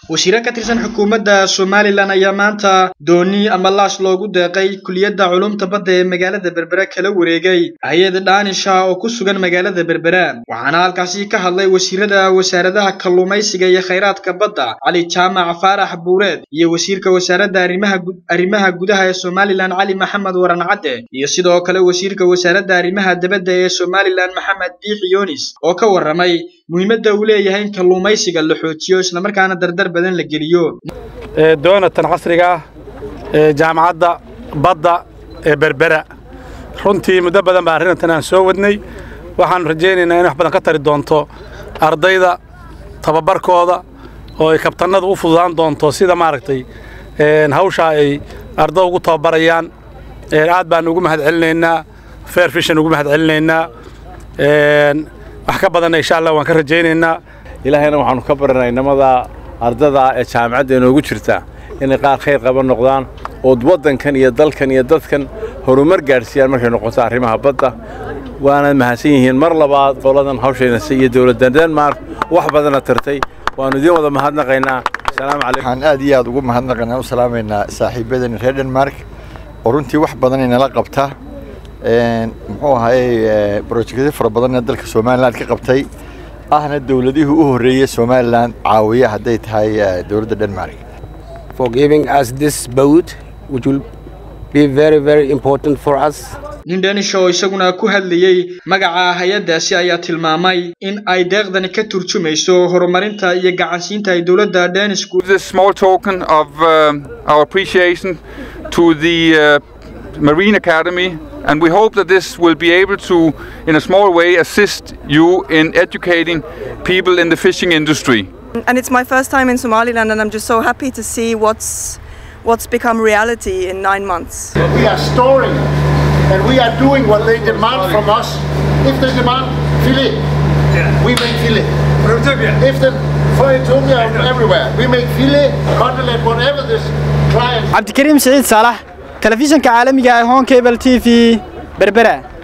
wasiire ka tirsan xukuumadda somalilan ayaa maanta dooni ama laash loogu deeqay kuliyadda culumta badda ee magaalada berbera kala wareegay hay-ad dhaanisha oo ku sugan magaalada berbera waxaana halkaasi ka hadlay wasiirada wasaaradaha kalluumaysiga iyo khayraadka badda cali jaamac faarax buureed iyo wasiirka wasaaradda arrimaha gudaha ee somalilan cali maxamed waran cadde iyo sidoo kale wasiirka wasaaradda arrimaha dibadda ee somalilan maxamed biixi yunis oo ka warramay muhiimadda uu leeyahay in kalluumaysiga la xoojiyo islamarkaana dardar badan la geliyo doonatan casriga ah ee jaamacadda badda ee berbera runtii muddo badan baa arrintan aan soo wadnay waxaanu rajaynaynaa in wax badan ka tari doonto ardayda tababarkooda oo ay kabtanada u fududaan doonto sida maaragtay hawshaa ay ardada ugu tababarayaan aad baan ugu mahad celinaynaa fair fishan ugu mahad celinaynaa wax ka badanna insha allah waan ka rajaynaynaa ilaahayna waxaanu ka baranay inamada ardada ee jaamacadda inoogu jirta inay qaar khayr qaban noqdaan ood waddankan iyo dalkan iyo dadkan horumar gaadhsiiyaan markay noqoto arrimaha badda waana mahadsan yihiin mar labaad qoladan hawshaynase iyo dowladda denmark wax badana tartay waannu idiin wada mahadnaqaynaa asalaamu calaykum waxaan aad iyo aad ugu mahadnaqaynaa u salaamaynaa saaxiibadani reer denmark oo runtii wax badan inala qabta muxuu ahaayey brojektyo fara badanna dalka somalilan ka qabtay ahna dowladihii u horreeyey somalilan caawiya hadday tahay dowladda denmark for giving us this boat which will be very very important for us nin danish oo isaguna ku hadlayey magaca hay-addaasi ayaa tilmaamay in ay deeqdani ka turjumayso horumarinta iyo gacansiinta ay dowladda danishku This small token of uh, our appreciation to the uh, Marine Academy and we hope that this will be able to in a small way assist you in educating people in the fishing industry. And it's my first time in Somaliland and I'm just so happy to see what's what's become reality in nine months. We are storing and we are doing what they demand from us. If they demand filet, we make filet. If they for Ethiopia everywhere, we make filet, cutlet, whatever this client. cabdikariim siciid saalax telefishanka caalamiga ee hon cable t v berbera